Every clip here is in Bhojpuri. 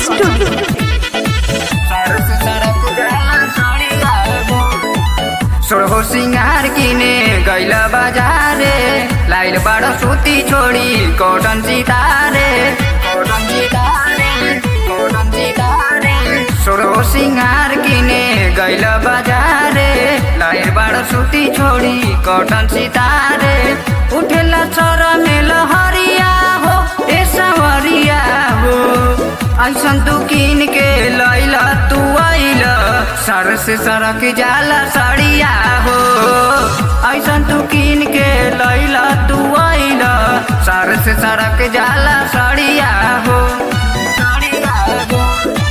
स्टूडियो सोहो सिंगार किने गैल बजारे लाइल बड़ सुती छोडी कॉटन सितारे कॉटन सितारे कॉटन सितारे सोहो सिंगार किने गैल बजारे लाइल बड़ सुती छोडी कॉटन सितारे उठेला छोर मेल हरिया हो ए सवरिया हो ऐसन तू किन के लैल तू आइल सर से सरक जाला सड़िया हो ऐसन तू किन के लैल तू आइल सर से सरक जाला सड़िया हो सड़िया हो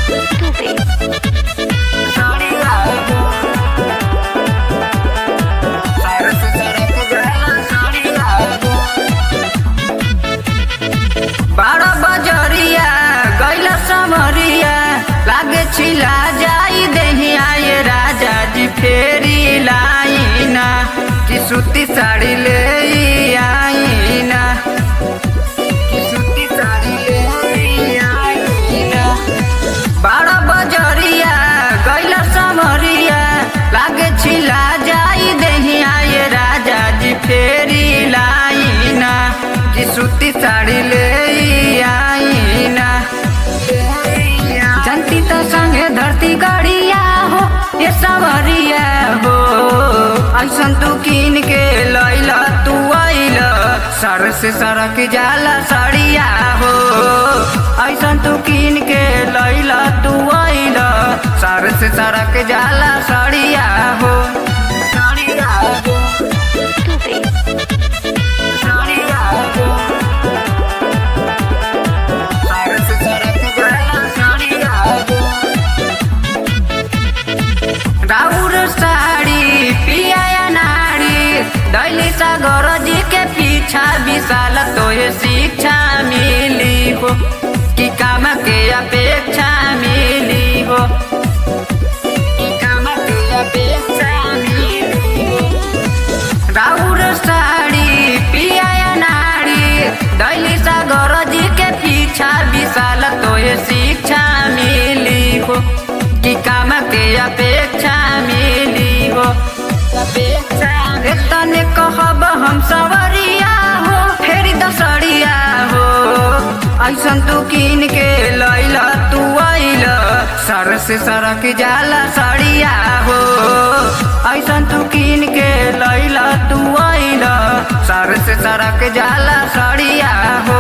सड़िया हो सर से सरक जाला सड़िया हो बारह बजरिया गैल समरिया लागे छिला जाई देही आए राजा जी फेरी लाइना कि सूती साड़ी ले आईना कि सूती साड़ी ले आईना बारह बजरिया गैल समरिया लागे छिला जाई देही आए राजा जी फेरी लाइना कि सूती साड़ी ले आईना जनती तो संगे धरती गड़िया हो ये सवरिया हो ऐसन तू किन के लैला तू आइल सर से सरक जाला सड़िया हो ऐसन तू किन के लैला तू आइल सर से सरक जाला सड़िया हो सड़िया हो सड़िया हो सर से सरक जाला सड़िया हो राउर साड़ी पिया नाड़ी दैली सागर जी के पीछा विशाल तोहे शिक्षा मिली हो कि काम के अपेक्षा मिली हो कि काम के अपेक्षा मिली हो राउर साड़ी पिया नाड़ी दैली सागर जी के पीछा विशाल तोहे शिक्षा मिली हो कि काम के अपेक्षा मिली हो तने कहब हम सवरिया हो फेरी दसड़िया हो ऐसन तू किन के लैला तू आइल सर से सरक जाला सड़िया हो ऐसन तू किन के लैला तू आइल सर से सरक जाला सड़िया हो